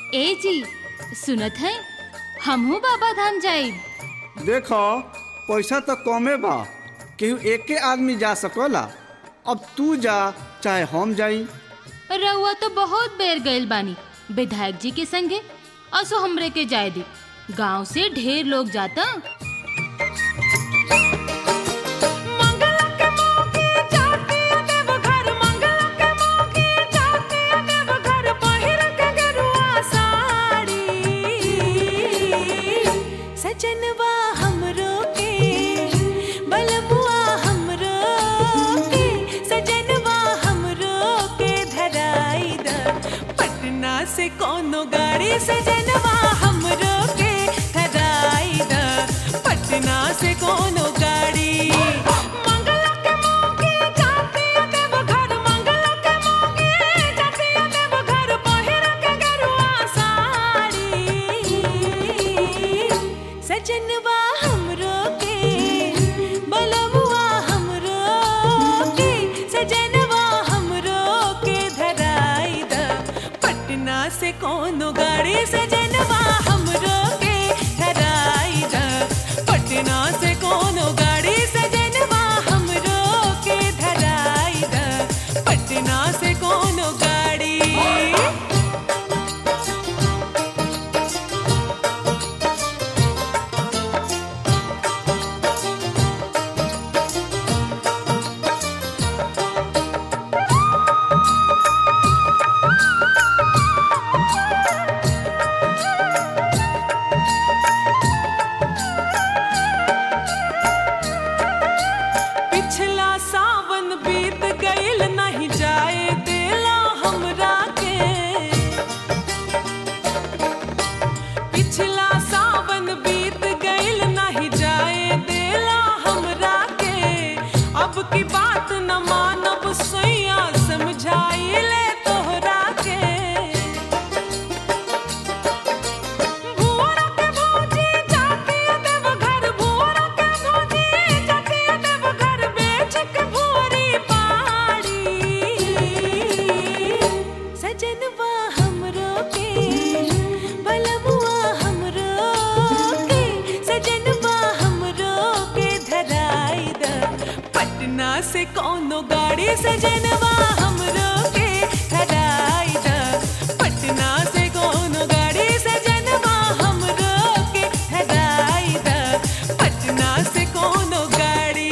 ए जी सुनत है हमहू बाबा धाम जाइब देखो पैसा तो कमे बा केहू एके आदमी जा सकला अब तू जा चाहे हम जाई रउआ तो बहुत बेर गइल बानी विधायक जी के संगे असो हमरे के जाए दी गांव से ढेर लोग जाता सजनवा हमरो के बलमुआ हमरो के सजनवा हमरो के धराई द पटना से कोनो गाड़ी सजनवा हमरो के धराई द पटना से कोनो गाड़ी मंगला के मौके जाती देव घर मंगला के मौके जाती देव घर पहिर के गरुआ साड़ी सजनवा हमरो के बलमुआ हमरो के सजनवा हमरो के धराई द पटना से कोनो गाड़ी सजनवा हमरो के धराई द पटना से कोनो गाड़ी सजनवा हमरो के धराई द पटना से कोनो गाड़ी पिछला सावन बीत गईल नहीं जाए देला हमरा के पिछला सावन बीत गईल नहीं जाए देला हमरा के अब की बात न मानब सैया समझाई ले तोहरा के भुवरा के भौजी जाती देव घर भुवरा के भौजी जाती देव घर बेच के भुवरी पाड़ी सजनवा हमरो के बलमुआ हमरो के सजनवा हमरो के धराई द पटना से कोनो गाड़ी सजनवा हमरो के धराई द पटना से कोनो गाड़ी सजनवा हमरो के धराई द पटना से कोनो गाड़ी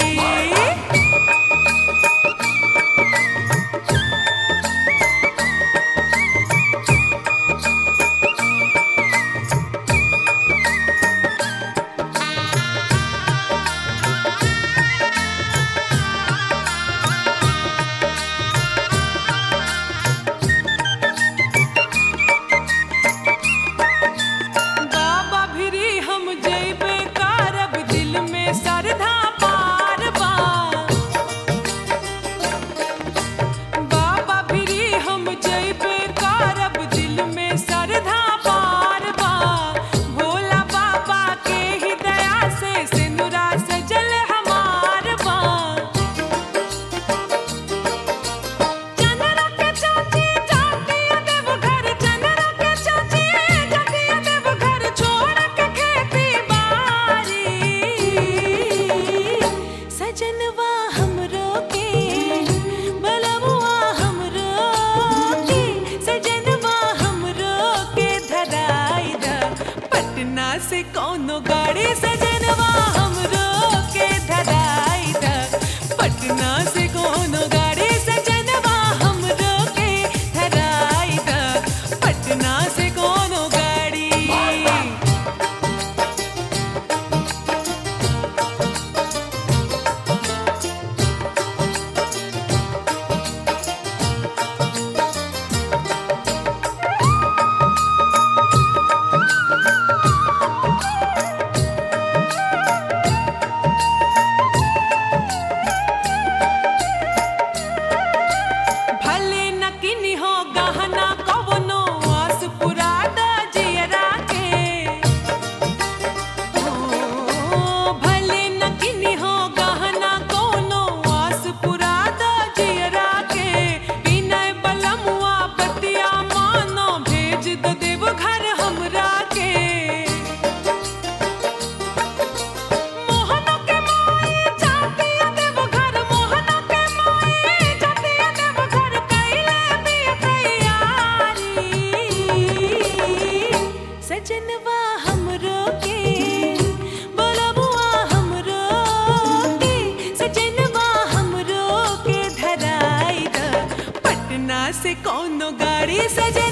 से जे